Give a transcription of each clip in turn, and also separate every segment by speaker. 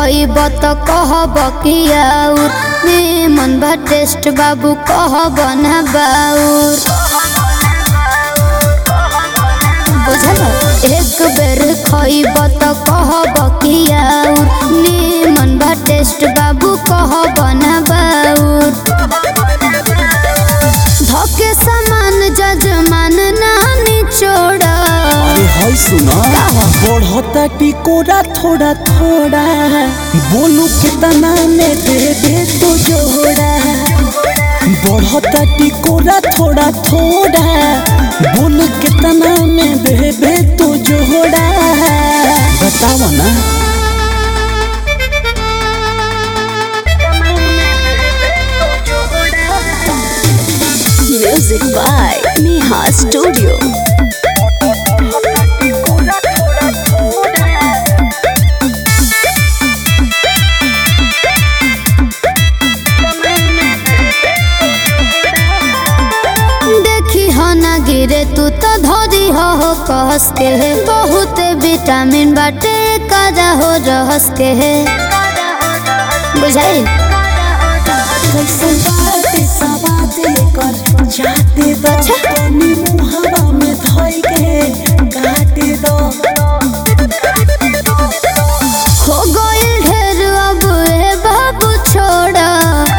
Speaker 1: खइब त कहब कि आउर निमन बा टेस्ट बाबू कहब ना बाउर बुझल एक बेर खइब त कहब कि आउर निमन बा टेस्ट बाबू कहब ना बाउर धके समान जजमान नानी छोड़ा
Speaker 2: अरे हाय सुना बढ़ता टिकोरा थोड़ा थोड़ा बोलू कितना में दे दे तो जोड़ा बढ़ता टिकोरा थोड़ा थोड़ा बोलू कितना में दे दे तो जोड़ा बतावा ना
Speaker 3: Music by Neha Studio.
Speaker 1: देखी हो ना गिरे तू तो धोरी हो हो कहस के है बहुत विटामिन बाटे काजा हो रहस के है बुझाई
Speaker 2: कैसे बात सवाद कर जाते दो पानी मुहावा में धोई के काटे दो
Speaker 1: हो गइल ढेर अब ए बाबू छोड़ा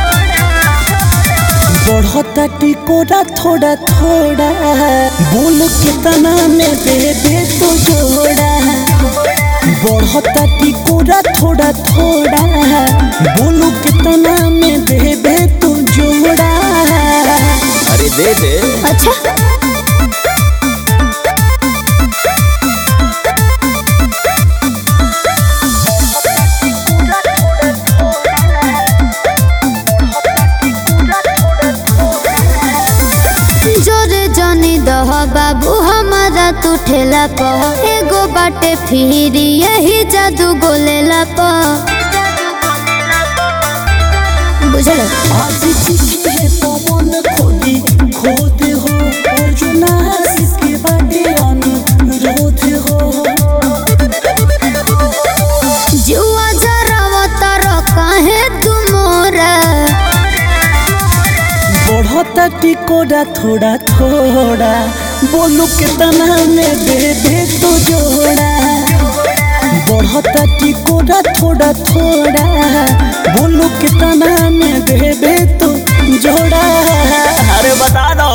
Speaker 2: बढ़ता टिकोरा थोड़ा थोड़ा बोल कितना में दे दे तो जोड़ा बढ़ता टिकोरा थोड़ा थोड़ा बोलू कितना में दे दे तो जोड़ा अरे दे दे
Speaker 1: अच्छा जोरे जनी दह बाबू हमारा तू ठेला प एगो बाटे फिरी यही जादू गोलेला प बुझल
Speaker 2: आज चिट्ठी है पवन खोदी खोद हो अर्जुना इसके बाटे अनुरोध हो
Speaker 1: जुआ जरावा तर काहे तू मोरा
Speaker 2: बढ़ता टिकोड़ा थोड़ा थोड़ा बोलू कितना में दे दे तो जोड़ा बढ़ता टिकोड़ा थोड़ा थोड़ा बोलू कितना में दे दे तो जोड़ा अरे बता दो